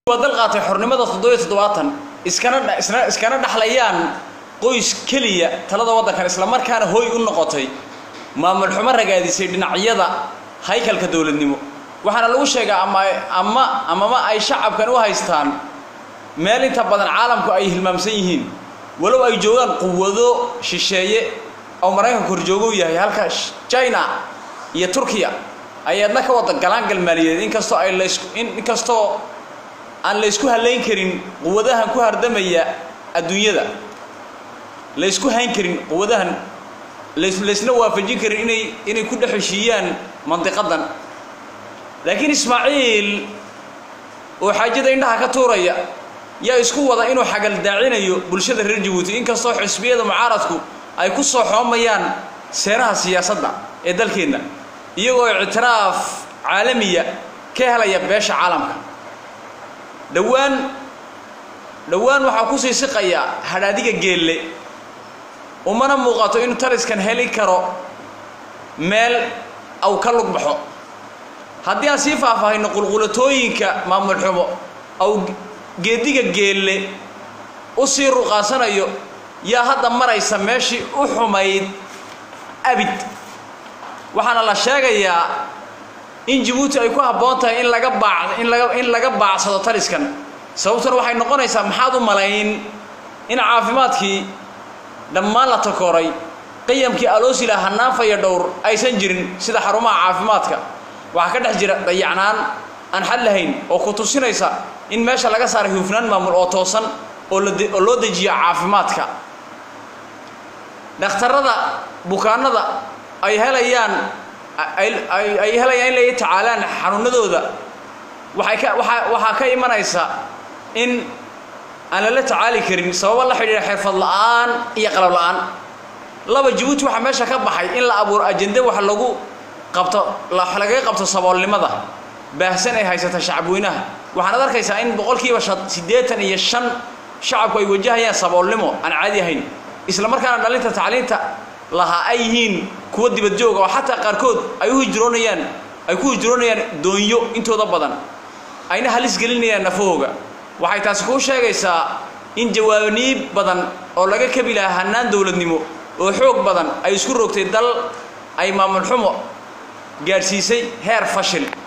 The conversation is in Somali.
waa dal qaatay xornimada toddobiyo toddobaatan iskana isna iskana dhaxlayaan qoys keliya talada waddankan islamarkaana hooy u noqotay maamul xumo ragaadisay dhinacyada haykalka dowladnimo waxaana lagu sheegaa ama ama amama ay shacabkan u haystaan meel inta badan caalamku ay hilmaamsan yihiin walow ay joogaan quwado shisheeye oo maraykanka horjoogo u yahay halka china iyo turkiya ayaadna ka wada galaangal maaliyadeed inkastoo ay laysku inkastoo aan laysku halayn karin quwadahan ku hardamaya adduunyada laysku hayn karin quwadahan lays laysna waafajin karin inay inay ku dhex heshiiyaan mandiqadan laakiin ismaaciil oo xaajada indhaha ka tuuraya yaa isku wada inuu xagaldaacinayo bulshada reer jabuuti inkastoo xisbiyada mucaaradku ay ku soo xoomayaan seeraha siyaasadda ee dalkeenna iyagoo ictiraaf caalamiya ka helaya beesha caalamka dhowaan dhowaan waxaa kusii siqaya hadhaadiga geelle umana muuqato inuu taliskan heli karo meel aw ka lug baxo haddii aan sii faahfaahino qulqulatooyinka maamul xumo aw geediga geelle u sii ruqaasanayo yaa hadda maraysa meeshii u xumayd abid waxaana la sheegayaa in jabuuti ay ku habboon tahay in laga baac in laga in laga baacsado taliskan sababtuna waxay noqonaysaa maxaad u malayn in caafimaadkii dhammaan la takooray qiyamkii aloosila hanaanfaya dhowr aysan jirin sida xarumaha caafimaadka waxaa ka dhex jira dayacnaan aan xad lahayn oo ku tusinaysa in meesha laga saaray hufnaan maamul oo toosan oo la oo loo dejiyo caafimaadka dhakhtarrada bukaanada ay helayaan ay helayaan in lay tacaalaan xanuunadooda waxay ka waaa waxaa ka imanaysa in aan lala tacaali karin sababo la xidhiidha xirfad la'aan iyo qalab la'aan laba jabuuti waxaa meesha ka baxay in la abuuro ajende wax lagu qabto wax lagaga qabto saboolnimada baahsan ay haysata shacabweynaha waxaanaad arkaysaa in boqolkiiba siddeetan iyo shan shacabku ay wajahayaan saboolnimo aan caadi ahayn isla markaana dhalinta tacliinta lahaa ay yihiin kuwa dibadjooga oo xataa qaarkood ay u hijroonayaan ay ku hijroonayaan doonyo intooda badan ayna halis gelinayaan nafahooga waxay taasi kuu sheegaysaa in jawaabniib badan oo laga kabi lahaa hannaan dowladnimo oo xoog badan ay isku rogtay dal ay maamul xumo gaadhsiisay heer fashil